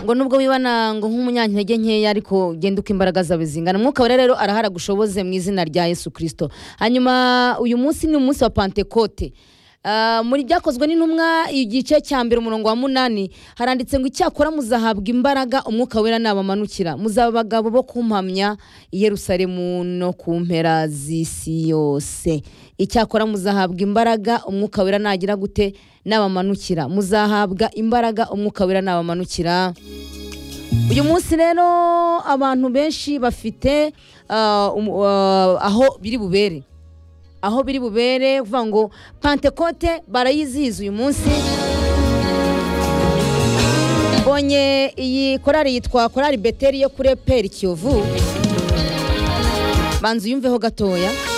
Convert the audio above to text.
ngo nubwo wibana ngo nk'umunyantege nkeya ariko ugenda uko imbaraga zawe zingana mwuka wera rero arahara gushoboze mu izina rya yesu kirisito hanyuma uyu munsi ni umunsi wa pantekote Ah, muri byakozwe n'intumwa igice cya mbere umurongo wa munani haranditse ngo icyakora muzahabwa imbaraga umwuka wera nabamanukira muzaba abagabo bo kumpamya i yerusalemu no ku mpera z'isi yose icyakora muzahabwa imbaraga umwuka wera nagira gute nabamanukira muzahabwa imbaraga umwuka wera nabamanukira uyu munsi rero abantu benshi bafite ah, um- ah, aho biri bubere aho biri bubere kuvuga ngo pantekote barayizihiza uyu munsi mbonye iyi korari yitwa korari beteri yo kuri eperi kiyovu banza uyumveho gatoya